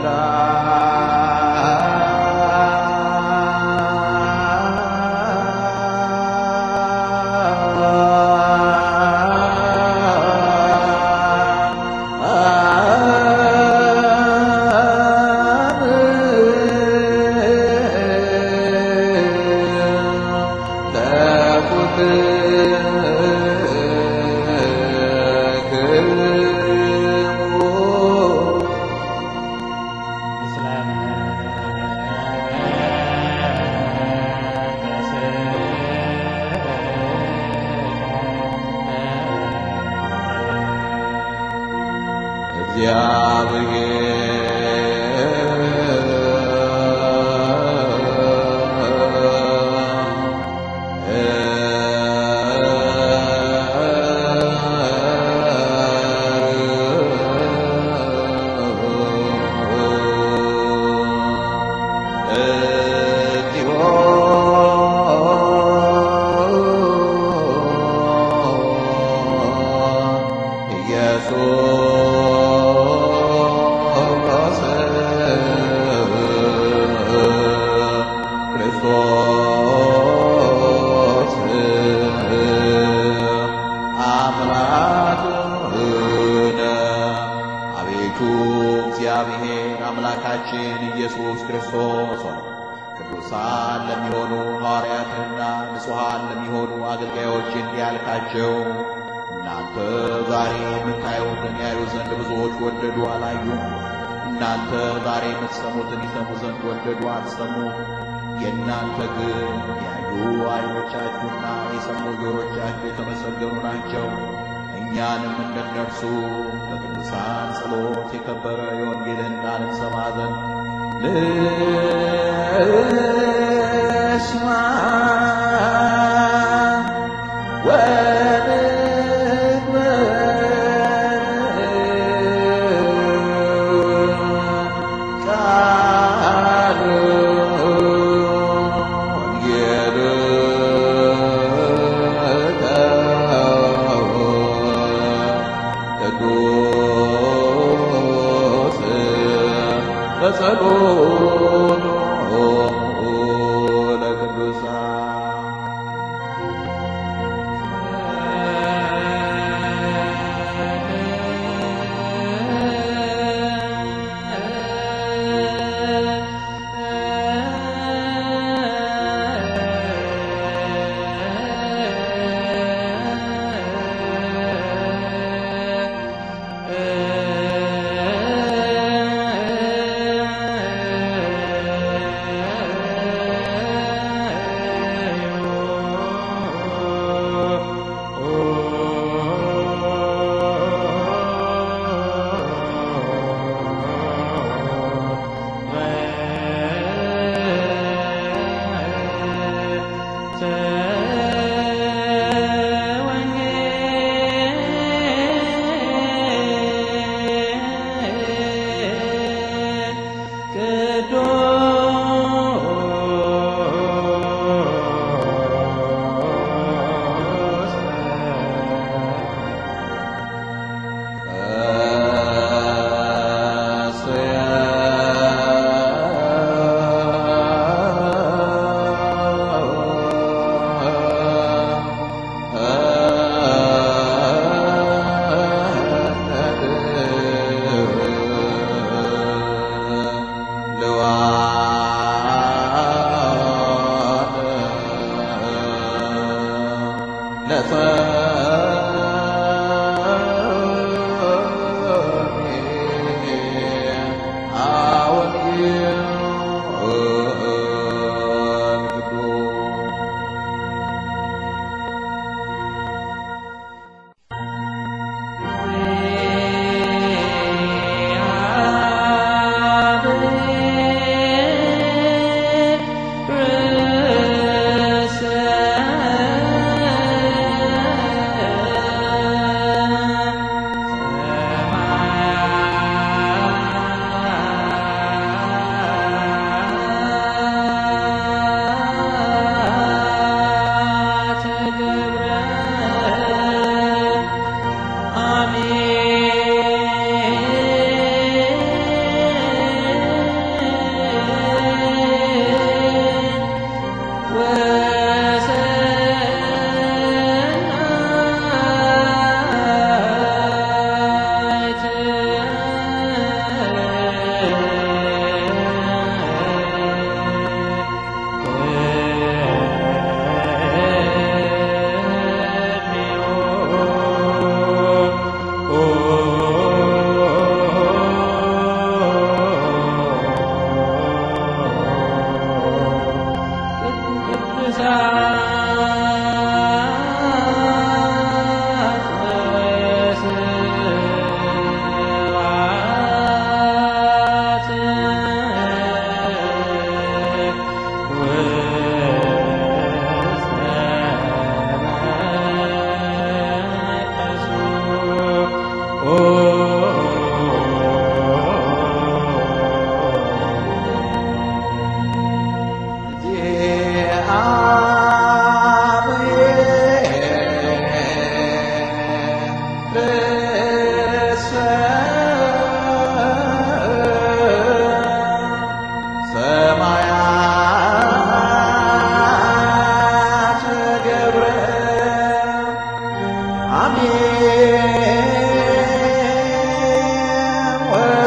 አቤቱ እግዚአብሔር አምላካችን ኢየሱስ ክርስቶስ ሆይ ቅዱሳን ለሚሆኑ ሐዋርያትንና ንጹሐን ለሚሆኑ አገልጋዮች እንዲህ ያልካቸው እናንተ ዛሬ የምታዩትን ያዩ ዘንድ ብዙዎች ወደዱ አላዩም። እናንተ ዛሬ የምትሰሙትን ይሰሙ ዘንድ ወደዱ አልሰሙም። የእናንተ ግን ያዩ ዓይኖቻችሁና የሰሙ ጆሮቻችሁ የተመሰገኑ ናቸው። እኛንም እንደነርሱ በቅዱሳን ጸሎት የከበረ የወንጌልን ቃል እንሰማ ዘንድ ልስማ ወንግበር ቃል ቅዱስ በጸሎቱ ለቅዱሳን እ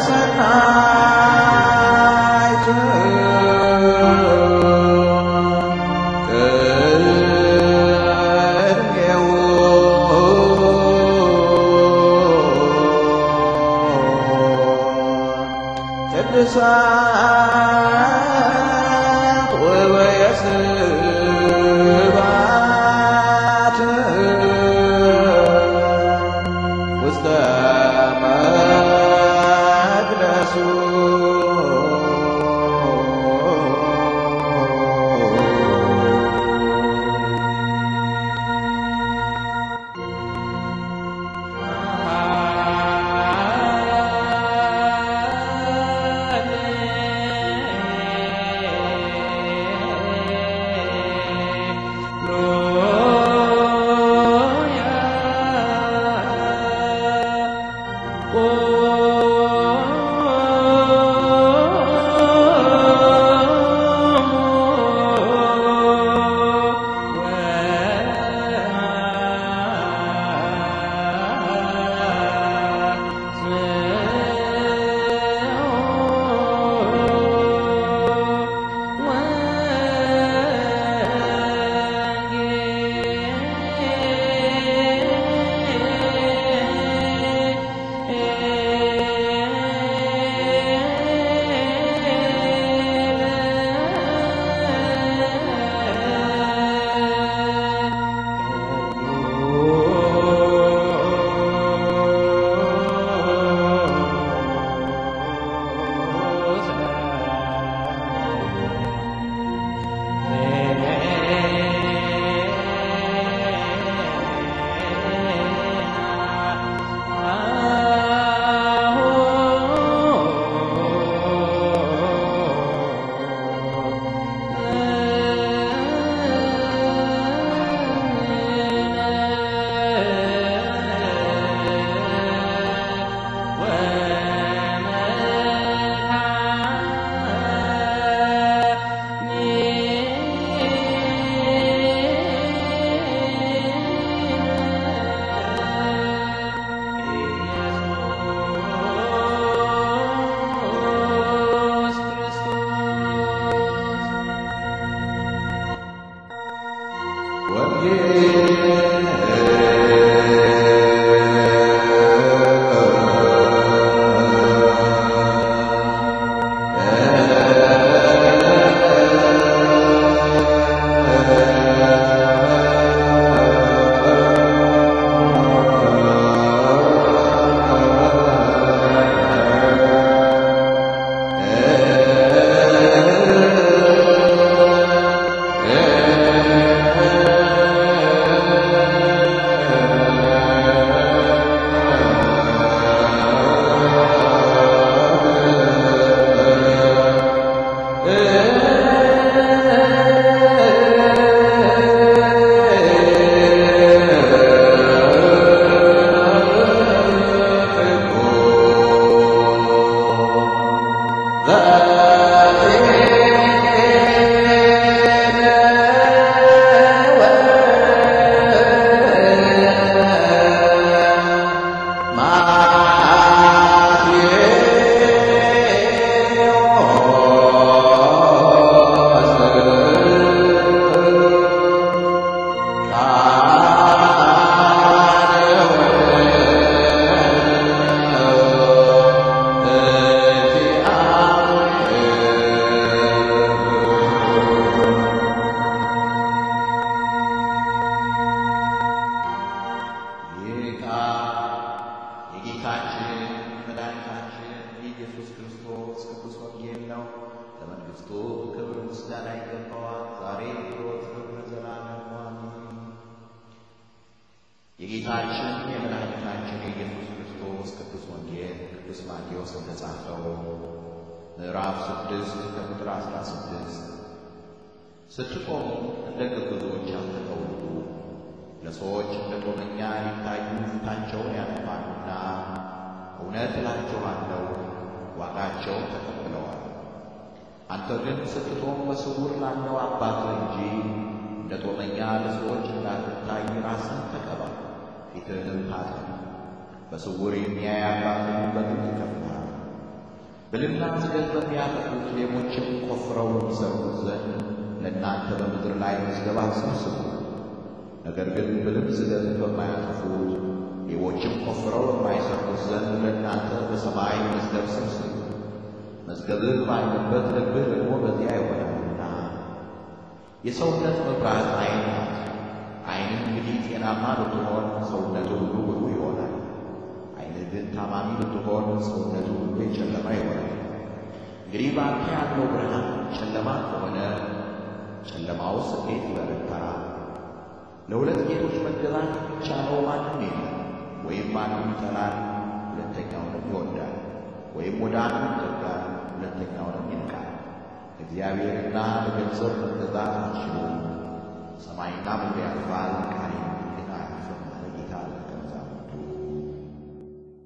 ሰናይት ቅድሜው ቅዱሳት ወበየስባት ውስተ መቅደሱ የጌታችን የመድኃኒታችን የኢየሱስ ክርስቶስ ቅዱስ ወንጌል ቅዱስ ማቴዎስ እንደጻፈው ምዕራፍ ስድስት ከቁጥር አስራ ስድስት ስትቆሙ እንደ ግብዞች አትተውሉ፣ ለሰዎች እንደ ጦመኛ ሊታዩ ፊታቸውን ያጠፋሉና፣ እውነት እላችኋለሁ ዋጋቸውን ተቀብለዋል። አንተ ግን ስትጦም በስውር ላለው አባትህ እንጂ እንደ ጦመኛ ለሰዎች እንዳትታይ ራስን ተቀባ፣ ፊትህንም ታጠብ። በስውር የሚያይ አባትህም በግልጥ ይከፍልሃል። ብልና ዝገት በሚያጠፉት ሌቦችም ቆፍረው የሚሰርቁት ዘንድ ለእናንተ በምድር ላይ መዝገብ አትሰብስቡ። ነገር ግን ብልም ዝገት በማያጠፉት ሌቦችም ቆፍረው በማይሰርቁት ዘንድ ለእናንተ በሰማይ መዝገብ ሰብስቡ። መዝገብህ ባለበት ልብህ ደግሞ በዚያ ይሆናልና። የሰውነት መብራት ዓይን ናት። ዓይንህ እንግዲህ ጤናማ ብትሆን ሰውነቱ ሁሉ ብሩህ ይሆናል። ዓይንህ ግን ታማሚ ብትሆን ሰውነቱ ሁሉ የጨለማ ይሆናል። እንግዲህ በአንተ ያለው ብርሃን ጨለማ ከሆነ ጨለማውስ እንዴት ይበረታ? ለሁለት ጌቶች መገዛት የሚቻለው ማንም የለም። ወይም አንዱን ይጠላል፣ ሁለተኛውንም ይወዳል፣ ወይም ወደ አንዱ ይጠጋል፣ ሁለተኛውንም ይንቃል። እግዚአብሔርና ለገንዘብ መገዛት አትችሉም። ሰማይና ምድር ያልፋል፣